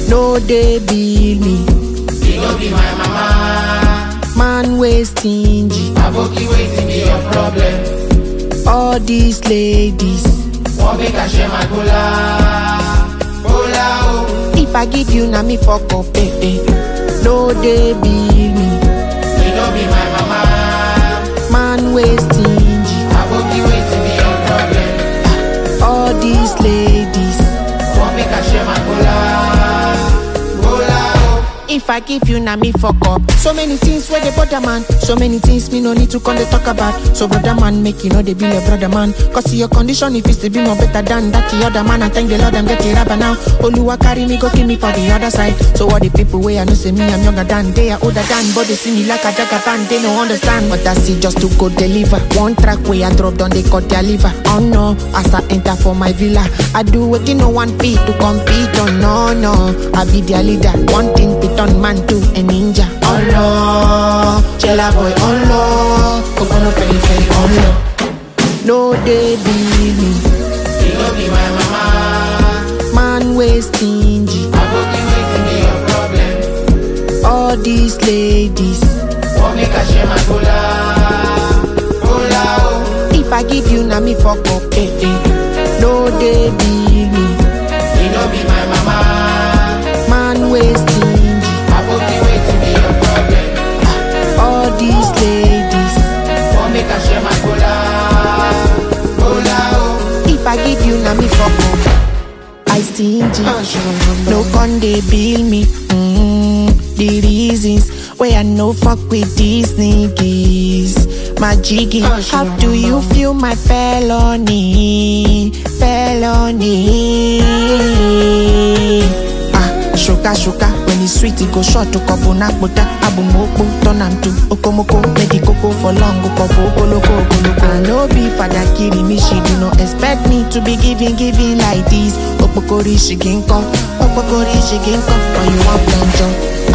no dey bill me. She no be my mama. Man wey stingy, Aboki wetin be your problem? all these ladies. Wan make I share my cola? Cola oh. If I give you na me fuck up, eh, eh. No dey bill me. She no be my mama. Man wey stingy, Aboki wetin be your problem? all these ladies. Wan make I share my cola? Cola oh. If I give you na me fuck up. So many things where they bother man. So many things me no need to come they talk about. So brother man make you know they be a brother man. Cause your condition if it's to be more better than that the other man. I thank the Lord I'm getting rapper now. Oluwa carry me go give me for the other side. So all the people where I know say me I'm younger than they are older than. But they see me like a jagger fan they no understand. But I see just to go deliver. One track where I drop down they cut their liver. Oh no, as I enter for my villa. I do what no one feet to compete. Oh no no, I be their leader. One thing piton man to a ninja. Oh no, Chela boy. Oh no, Ogono feri feri. Oh no, no they believe me. She no be my mama. Man way stingy. Aboki wetin be your problem? All these ladies. Wan make I share my cola? Cola oh. If I give you na me fuck up. Eh, eh. No they believe me. She no be my mama. Man way stingy. Aboki wetin be your problem? All these ladies. Wan make I share my cola? Cola oh. If I give you na me fuck up. I stingy. No con they bill me. Mm, the reasons why I no fuck with these niggas. My jiggy, how do you feel my felony? Felony. Ah, sugar, sugar. When it's sweet, it go short to couple nakbota. Abumoko, turn am to okomoko. Make the cocoa for long, go couple goloko, goloko. I no be father killing me, she do not expect me to be giving, giving like this. Opokori, she can come. Opokori, she can come. When you want plenty.